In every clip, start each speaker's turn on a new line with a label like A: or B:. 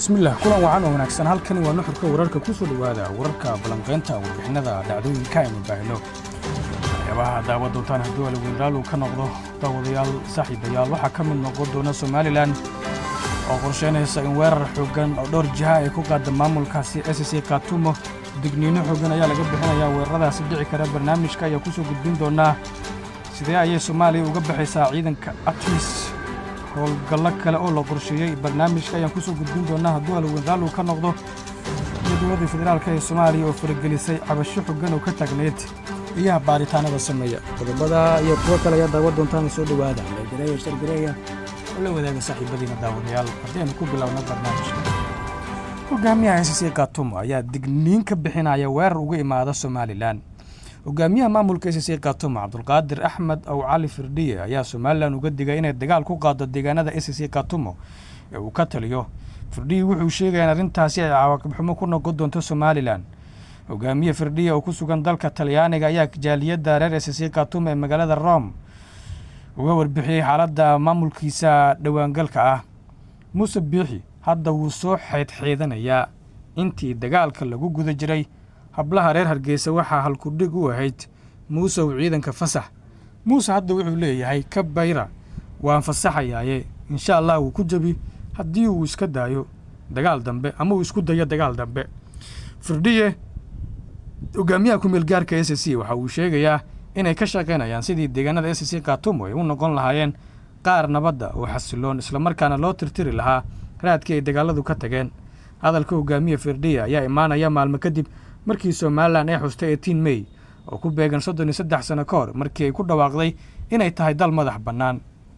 A: bismillaah kulan wacan oo wanaagsan halkani waa nuxurka wararka ku soo dhowaada wararka ballanqaynta warbixinada dhacdooyinka aynu baahino waxyaabaha daawa doontaan hadduu alaweyraal uu ka noqdo daawadayaal saaxiibayaal waxaa ka mid noqon doona somalilan oo qorshaynaysa in weerar xooggan oo dhowr jiha ay ku qaada maamulkaasi s c katumo digniino xooggan ayaa laga bixinayaa weeraradaasi dhici kara barnaamijka ayaa ku soo gudbin doonaa sidee ayay soomaaliya uga baxaysaa ciidanka atmis howlgallo kale oo la qorsheeyey barnaamijka ayaan ku soo gudbin doonaa hadduu alweynraal uu ka noqdo iyo dowladda federaalk ee soomaaliya oo faragelisay cabasho xoggan oo ka taagneyd iyaha baaritaanada sameeya qodobada iyo kuwo kale ayaa daawa doontaan soo dhowaada legareeya shargareeya oo la wadaaga saaxiibadiina daawadayaal haddaynu ku bilowno barnaamijka hogaamiyaha s c katumo ayaa digniin ka bixinaya weerar uga imaada somalilan hogaamiyaha maamulka s c katumo cabdulqaadir axmed ow cali firdhiye ayaa somalilan uga digay inay dagaal ku qaado deegaanada s c katumo ee uu ka taliyo firdhiye wuxuu sheegaya in arrintaasi ay cawaaqibxumo ku noqon doonto somalilan hogaamiye firdhiye oo ku sugan dalka talyaaniga ayaa jaaliyadda reer s c katumo ee magaalada rome uga warbixiyey xaaladda maamulkiisa dhowaangalka ah muuse biixi hadda wuu soo xeydxeydanayaa intii dagaalka lagu guda jiray hablaha reer hargeysa waxaa halkudhig u ahayd muusew ciidanka fasax muuse hadda wuxuu leeyahay ka bayra waan fasaxayaaye insha allah wuu ku jebi haddii uu iska daayo dagaal dambe ama uu isku dayo dagaal dambe firdhiye hogaamiyaha kumeel gaarka s c waxa uu sheegayaa inay ka shaqaynayaan sidii deegaanada s c katumo ay u noqon lahaayeen qaar nabadda oo xasiloon islamarkaana loo tirtiri lahaa raadkii ay dagaaladu ka tageen hadalka hogaamiye firdhiya ayaa imaanaya maalmo kadib markii somalilan ay xustay etiin mey oo ku beegan soddon iyo saddex sano ka hor markii ay ku dhawaaqday inay tahay dal madax bannaan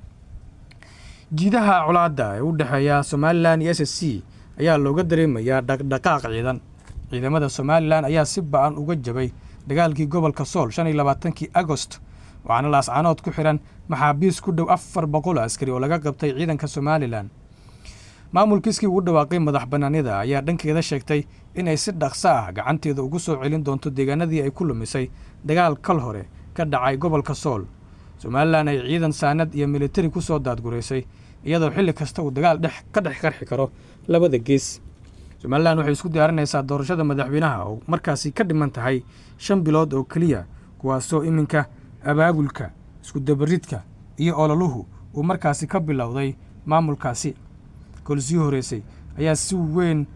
A: jiidaha colaadda ee u dhexeeya somalilan iyo s c ayaa looga dareemayaa dhaqdhaqaaq ciidan ciidamada somalilan ayaa si ba-an uga jabay dagaalkii gobolka sool shan iyo labaatankii agost waxaana laascanood ku xidhan maxaabiis ku dhow afar boqol askari oo laga qabtay ciidanka somalilan maamulkiiskii ugu dhawaaqay madax bannaanida ayaa dhankeeda sheegtay inay si dhaqso ah gacanteeda ugu soo celin doonto deegaanadii ay ku lumisay dagaal kal hore ka dhacay gobolka sool somalilan ay ciidan saanad iyo militari ku soo daadguraysay iyadoo xilli kasta uu dagaal dhex ka dhex qarxi karo labada gees somalilan waxay isku diyaarinaysaa doorashada madaxweynaha oo markaasi ka dhiman tahay shan bilood oo keliya kuwaasoo iminka abaabulka iskudabaridka iyo ololuhu uu markaasi ka bilowday maamulkaasi kolsii horeysay ayaa si weyn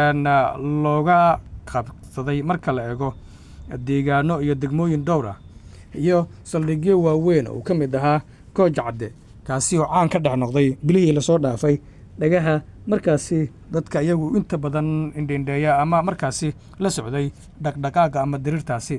A: looga qabsaday marka la eego deegaano iyo degmooyin dhowr ah iyo saldhigyo waaweyn oo ka mid ahaa gooj cadde kaasi oo caan ka dhex noqday bilihii lasoo dhaafay dhagaha markaasi dadka iyagu inta badan indhendheeya ama markaasi la socday dhaqdhaqaaga ama diriirtaasi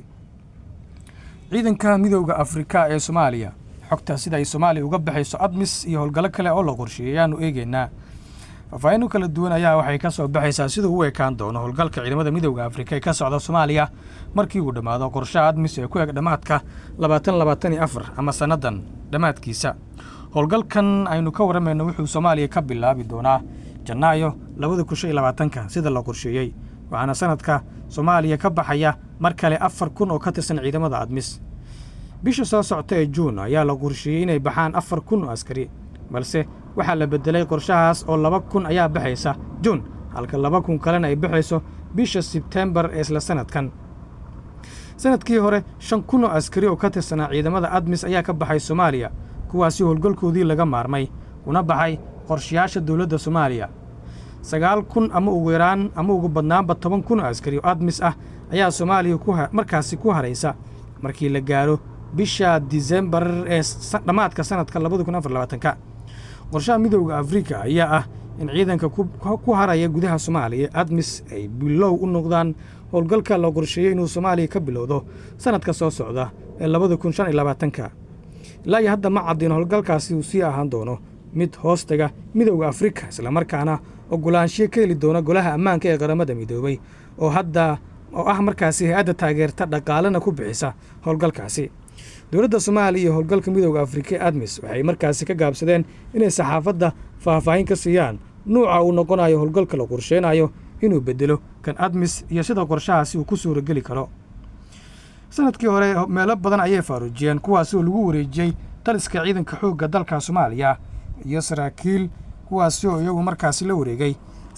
A: ciidanka midooda afrika ee soomaaliya xogta sida ay soomaaliya uga baxayso admis iyo howlgallo kale oo la qorsheeyay ayaanu eegeynaa faahfaahin u kala duwan ayaa waxay ka soo baxaysaa siduu u ekaan doono howlgalka ciidamada midooda afrika ee ka socda soomaaliya markii uu dhammaado qorshaha admis ee ku eg dhammaadka labaatan labaatan iyo afar ama sannadan dhammaadkiisa howlgalkan aynu ka warramayno wuxuu soomaaliya ka bilaabi doonaa janaayo labada kun shan iyo labaatanka sida la qorsheeyey waxaana sanadka soomaaliya ka baxaya mar kale afar kun oo ka tirsan ciidamada admis bisha soo socta ee juun ayaa la qorsheeyey inay baxaan afar kun oo askari balse waxaa la beddelay qorshahaas oo laba kun ayaa baxaysa juun halka laba kun kalena ay baxayso bisha sebtembar ee isla sanadkan sanadkii hore shan kun oo askari oo ka tirsanaa ciidamada admis ayaa ka baxay soomaaliya kuwaasi howlgalkoodii laga maarmay kuna baxay qorshayaasha dowladda soomaaliya sagaal kun ama ugu yaraan ama ugu badnaanba toban kun oo askari oo admis ah ayaa soomaaliya markaasi ku haraysa markii la gaaro bisha disembar ee dhammaadka sanadka labada kun afar labaatanka qorshaha midooda afrika ayaa ah in ciidanka ku haraya gudaha soomaaliya admis ay bilow u noqdaan howlgalka la qorsheeyey inuu soomaaliya ka bilowdo sanadka soo socda ee labada kun shan iyo labaatanka ilaa iyo hadda ma caddiin howlgalkaasi uu sii ahaan doono mid hoostaga midooda afrika islamarkaana ogolaanshiyo ka heli doona golaha ammaanka ee qaramada midoobay oo hadda oo ah markaasi hay-adda taageerta dhaqaalena ku bixisa howlgalkaasi dowladda soomaaliya iyo howlgalka midooda afrika ee admis waxay markaasi ka gaabsadeen inay saxaafadda faahfaahin ka siiyaan nuuca uu noqonayo howlgalka la qorsheynayo inuu beddelo kan admis iyo sida qorshahaasi uu ku suurageli karo sanadkii hore meelo badan ayay faaruujiyeen kuwaasoo lagu wareejiyey taliska ciidanka xoogga dalka soomaaliya iyo saraakiil kuwaasi oo iyagu markaasi la wareegay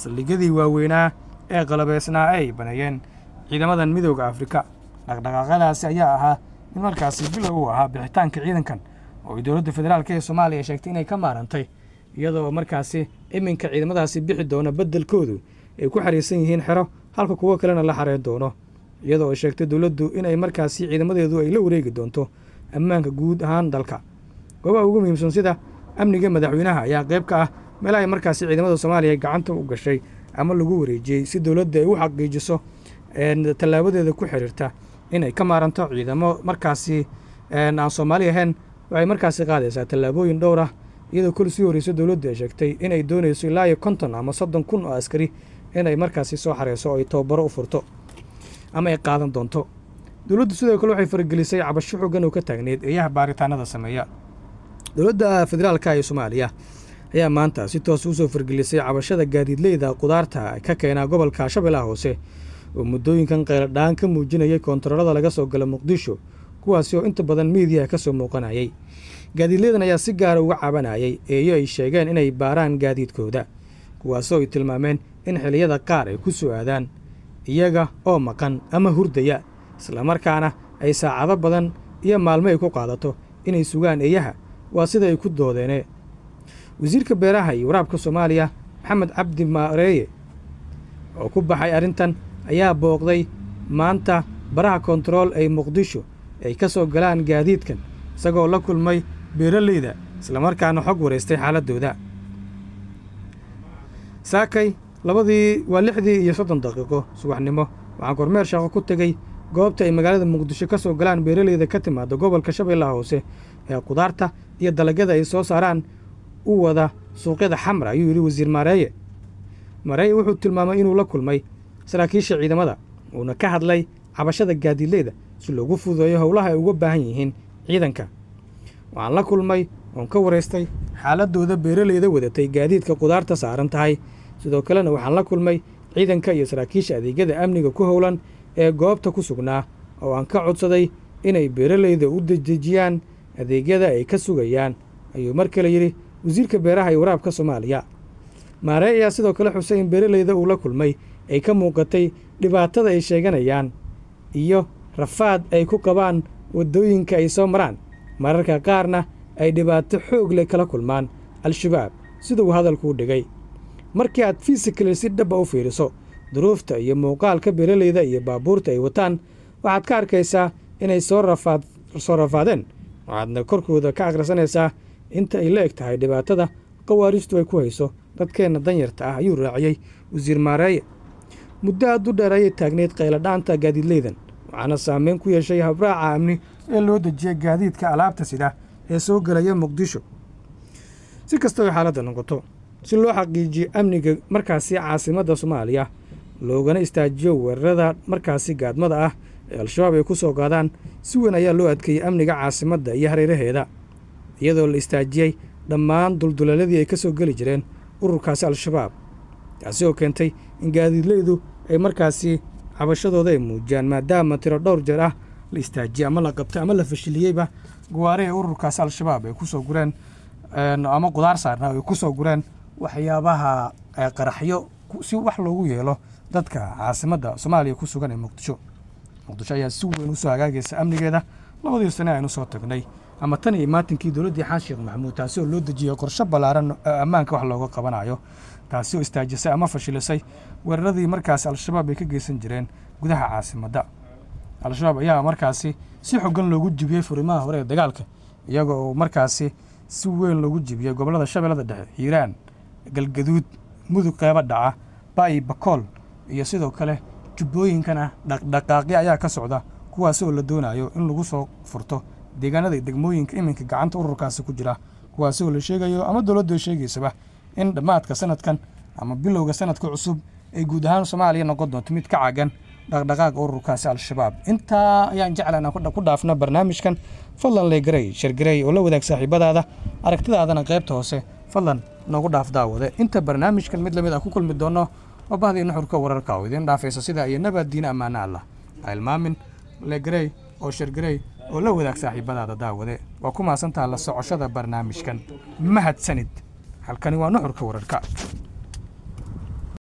A: saldhigyadii waaweynaa ee qalabeysnaa ay baneeyeen ciidamadan midooda afrika dhaqdhaqaaqyadaasi ayaa ahaa in markaasi bilow u ahaa bixitaanka ciidankan oo ay dowladda federaalk ee soomaaliya sheegtay inay ka maarantay iyadoo markaasi iminka ciidamadaasi bixi doona beddelkoodu ay ku xariirsan yihiin xero halka kuwo kalena la xareen doono iyadoo ay sheegtay dowladdu inay markaasi ciidamadeedu ay la wareegi doonto ammaanka guud ahaan dalka goobaha ugu muhiimsan sida amniga madaxweynaha ayaa qayb ka ah meel ay markaasi ciidamada soomaaliya gacanta u gashay ama lagu wareejiyey si dowladda ay u xaqiijiso tallaabadeeda ku xiriirta inay ka maaranto ciidamo markaasi aan soomaali ahayn waxay markaasi qaadaysaa tallaabooyin dhowr ah iyadoo kol sii horreyso dowladdu ay sheegtay inay doonayso ilaa iyo konton ama soddon kun oo askari inay markaasi soo xareyso oo ay tababaro u furto ama ay qaadan doonto dowladdu sidoo kale waxay faragelisay cabasho xoogan oo ka taagneyd eeyaha baaritaanada sameeya dowladda federaalka ee soomaaliya ayaa maanta si toos usoo fargelisay cabashada gaadiidleyda qudaarta ka keenaa gobolka shabeellaha hoose oo muddooyinkan qayladhaan ka muujinayay koontaroolada laga soo gala muqdisho kuwaasi oo inta badan miidiyaha ka soo muuqanayay gaadiidleydan ayaa si gaara uga cabanayay eeyo ay sheegeen inay baaraan gaadiidkooda kuwaasoo ay tilmaameen in xiliyada qaar ay ku soo aadaan iyaga oo maqan ama hurdaya islamarkaana ay saacado badan iyo maalmo ay ku qaadato inay sugaan eeyaha waa sida ay ku doodeene wasiirka beeraha iyo waraabka soomaaliya maxamed cabdi maareeye oo ku baxay arrintan ayaa booqday maanta baraha kontarool ay muqdisho ay ka soo galaan gaadiidkan isagoo la kulmay beeraleyda islamarkaana xog wareystay xaaladdooda saakay labadii waa lixdii iyo soddon daqiiqo subaxnimo waxaan kormeer shaqo ku tegey goobta ay magaalada muqdisho ka soo galaan beeraleyda ka timaada gobolka shabeellaha hoose ee qudaarta iyo dalagyada ay soo saaraan u wada suuqyada xamra ayuu yidhi wasiir maareeye maareeye wuxuu tilmaamay inuu la kulmay saraakiisha ciidamada uuna ka hadlay cabashada gaadiidleyda si loogu fududeeyo howlaha ay uga baahan yihiin ciidanka waxaan la kulmay oon ka waraystay xaaladooda beeraleyda wadatay gaadiidka qudaarta saaran tahay sidoo kalena waxaan la kulmay ciidanka iyo saraakiisha adeegyada amniga ku howlan ee goobta ku sugnaa oo aan ka codsaday inay beeraleyda u dedejiyaan adeegyada ay ka sugayaan ayuu mar kale yidhi wasiirka beeraha iyo waraabka soomaaliya maaree ayaa sidoo kale xusay in beeraleyda uu la kulmay ay ka muuqatay dhibaatada ay sheeganayaan iyo rafaad ay ku qabaan waddooyinka ay soo maraan mararka qaarna ay dhibaato xoog leh kala kulmaan al-shabaab sida uu hadalkuu dhigay markii aad fisikali si dhaba u fiiriso duruufta iyo muuqaalka beeraleyda iyo baabuurta ay wataan waxaad ka arkaysaa inay soo rafaad soo rafaadeen waxaadna korkooda ka akhrisanaysaa inta ay la eg tahay dhibaatada qawaaristu ay ku hayso dadkeenna danyarta ah ayuu raaciyey wasiir maareeye muddo aad u dheer ayay taagneyd qayladhaanta gaadiidleydan waxaana saameyn ku yeeshay habraaca amni ee loo dejiyay gaadiidka alaabta sida ee soo gelaya muqdisho si kastaba xaaladda noqoto si loo xaqiijiyo amniga markaasi caasimadda soomaaliya loogana istaajiyo weerarada markaasi gaadmada ah ee al-shabaab ay ku soo qaadaan si weyn ayaa loo adkeeyey amniga caasimadda iyo hareeraheeda iyadoo la istaajiyey dhammaan dulduleeladii ay ka soo geli jireen ururkaasi al-shabaab taasi oo keentay in gaadiidleydu ay markaasi cabashadooda ay muujiyaan maadaama tiro dhowr jeer ah la istaajiyey ama la qabtay ama la fashiliyeyba gawaari ay ururkaasi al-shabaab ay ku soo gureen ama qudaar saarna ay ku soo gureen waxyaabaha qaraxyo si wax loogu yeelo dadka caasimadda soomaaliya ku sugan ee muqdisho muqdisho ayaa si weyn usoo hagaagaysa amnigeeda labadii sane aynu soo tagnay ama tan iyo maatinkii dowladdii xaan sheekh maxamuud taasi oo loo dejiyey qorshe ballaaran ammaanka wax looga qabanayo taasi oo istaajisay ama fashilisay weeraradii markaasi al-shabaab ay ka geysan jireen gudaha caasimadda al-shabaab ayaa markaasi si xogan loogu jibiyey furimaha hore ee dagaalka iyaga oo markaasi si weyn loogu jibiyey gobollada shabeellada dhexe hiiraan galgaduud mudug qeybo dhaca ba'i bakool iyo sidoo kale jubbooyinkana dhaqdhaqaaqyo ayaa ka socda kuwaasi oo la doonayo in lagu soo furto deegaanada degmooyinka iminka gacanta ururkaasi ku jira kuwaasi oo la sheegayo ama dowladdu ay sheegaysaba in dhammaadka sanadkan ama bilowga sanadka cusub ay guud ahaan soomaaliya noqon doonto mid ka cagan dhaqdhaqaaqa ururkaasi al-shabaab intaa ayaan jecla inaan ku dhaafna barnaamijkan fadlan legarey shargarey oo la wadaag saaxiibadaada aragtidaadana qaybta hoose fadlan noogu dhaaf daawade inta barnaamijkan mid lamid ah ku kulmi doonno oo bahdii nuxurka wararka oo idiin dhaafaysa sida iyo nabad diina ammaano allah ha ilmaamin legarey oo shargarey oo la wadaag saaxiibadaada daawade waa ku maasantaha la socoshada barnaamijkan mahadsanid halkani waa nuxurka wararka